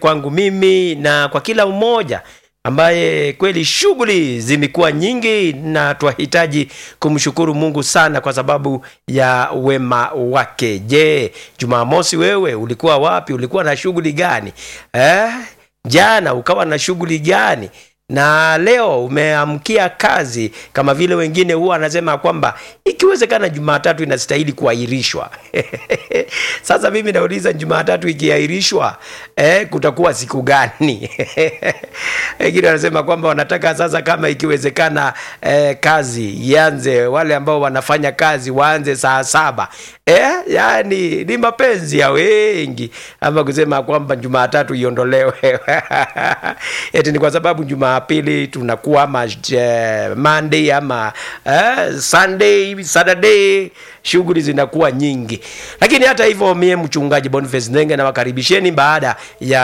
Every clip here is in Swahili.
kwangu mimi na kwa kila mmoja ambaye kweli shughuli zimekuwa nyingi na twahitaji kumshukuru Mungu sana kwa sababu ya wema wake. Je, Jumamosi wewe ulikuwa wapi? Ulikuwa na shughuli gani eh? Jana ukawa na shughuli gani? na leo umeamkia kazi kama vile wengine huwa anasema kwamba ikiwezekana Jumatatu inastahili kuahirishwa. Sasa mimi nauliza Jumatatu ikiahirishwa, eh, kutakuwa siku gani? Wengine wanasema kwamba wanataka sasa, kama ikiwezekana, eh, kazi ianze, wale ambao wanafanya kazi waanze saa saba. Eh, yani ni mapenzi ya wengi ama kusema kwamba Jumatatu iondolewe eti ni kwa sababu Jumapili tunakuwa ama eh, Monday ama eh, Sunday, Saturday shughuli zinakuwa nyingi, lakini hata hivyo, mie mchungaji Boniface Ndenge nawakaribisheni baada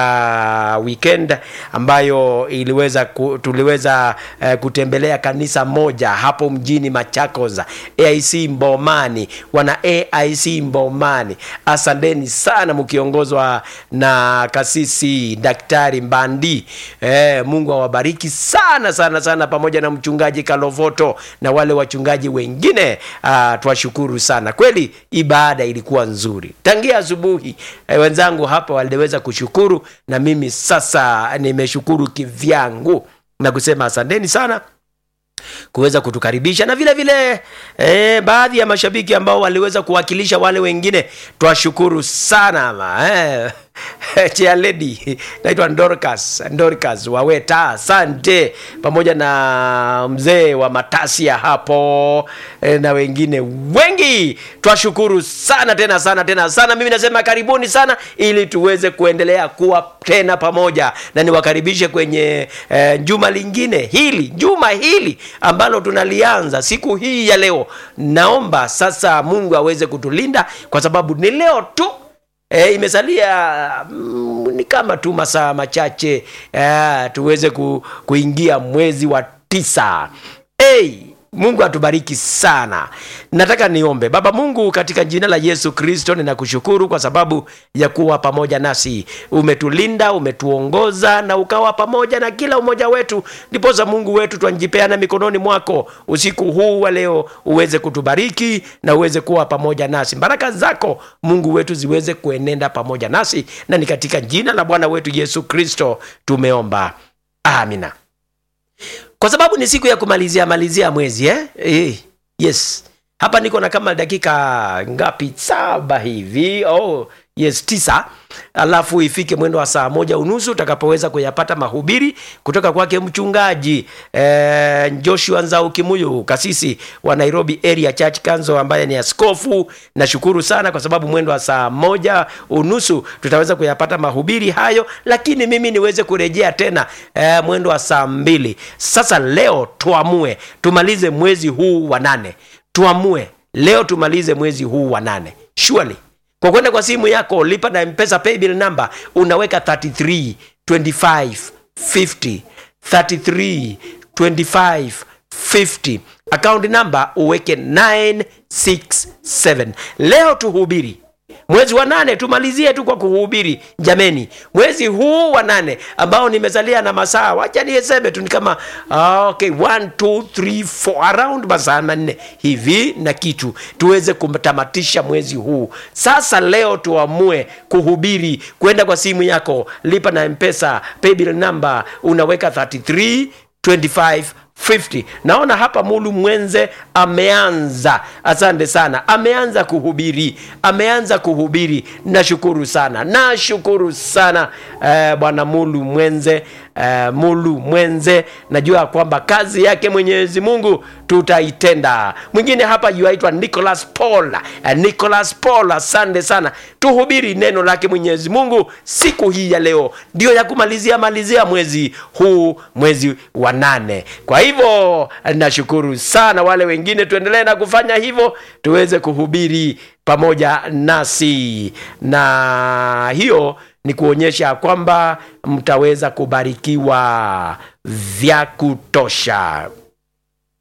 ya weekend ambayo iliweza ku, tuliweza eh, kutembelea kanisa moja hapo mjini Machakos, AIC Mbomani, wana AIC Mbomani. Asanteni sana mkiongozwa na kasisi Daktari Mbandi. Eh, Mungu awabariki sana sana sana, pamoja na mchungaji Kalovoto na wale wachungaji wengine. Ah, twashukuru sana kweli, ibada ilikuwa nzuri tangia asubuhi. Eh, wenzangu hapa waliweza kushukuru na mimi sasa nimeshukuru kivyangu na kusema asanteni sana kuweza kutukaribisha na vile vile eh, baadhi ya mashabiki ambao waliweza kuwakilisha wale wengine, twashukuru sana ma, eh. Chia lady naitwa Dorcas, Dorcas Waweta, asante, pamoja na mzee wa Matasia hapo e, na wengine wengi, twashukuru sana tena sana tena sana. Mimi nasema karibuni sana, ili tuweze kuendelea kuwa tena pamoja, na niwakaribishe kwenye e, juma lingine hili, juma hili ambalo tunalianza siku hii ya leo. Naomba sasa Mungu aweze kutulinda kwa sababu ni leo tu E, imesalia mm, ni kama tu masaa machache e, tuweze ku, kuingia mwezi wa tisa. Hey, Mungu atubariki sana. Nataka niombe. Baba Mungu, katika jina la Yesu Kristo, ninakushukuru kwa sababu ya kuwa pamoja nasi. Umetulinda, umetuongoza na ukawa pamoja na kila mmoja wetu, ndiposa Mungu wetu twanjipeana mikononi mwako usiku huu wa leo, uweze kutubariki na uweze kuwa pamoja nasi. Baraka zako Mungu wetu ziweze kuenenda pamoja nasi, na ni katika jina la Bwana wetu Yesu Kristo tumeomba, amina kwa sababu ni siku ya kumalizia malizia mwezi eh? Eh, yes hapa niko na kama dakika ngapi saba hivi oh, yes tisa alafu ifike mwendo wa saa moja unusu utakapoweza kuyapata mahubiri kutoka kwake mchungaji eh, joshua nzau kimuyu kasisi wa nairobi area church council ambaye ni askofu nashukuru sana kwa sababu mwendo wa saa moja unusu tutaweza kuyapata mahubiri hayo lakini mimi niweze kurejea tena eh, mwendo wa saa mbili sasa leo tuamue tumalize mwezi huu wa nane tuamue leo tumalize mwezi huu wa nane surely kwa kwenda kwa simu yako lipa na mpesa paybill number unaweka 33 25 50 33 25 50 account number uweke 967 leo tuhubiri mwezi wa nane tumalizie tu kwa kuhubiri jameni mwezi huu wa nane ambao nimezalia na masaa wacha nieseme tu ni kama ah, okay, one, two, three, four, around masaa manne hivi na kitu tuweze kutamatisha mwezi huu sasa leo tuamue kuhubiri kwenda kwa simu yako lipa na mpesa paybill number unaweka 33 25 50 naona hapa mulu mwenze ameanza asante sana ameanza kuhubiri ameanza kuhubiri nashukuru sana nashukuru sana eh, bwana mulu mwenze eh, mulu mwenze najua kwamba kazi yake mwenyezi mungu tutaitenda mwingine hapa yuaitwa nicholas paul eh, nicholas paul asante sana tuhubiri neno lake mwenyezi mungu siku hii ya leo ndio ya kumalizia malizia mwezi huu mwezi wa nane kwa hivyo nashukuru sana wale wengine tuendelee na kufanya hivyo tuweze kuhubiri pamoja nasi na hiyo ni kuonyesha kwamba mtaweza kubarikiwa vya kutosha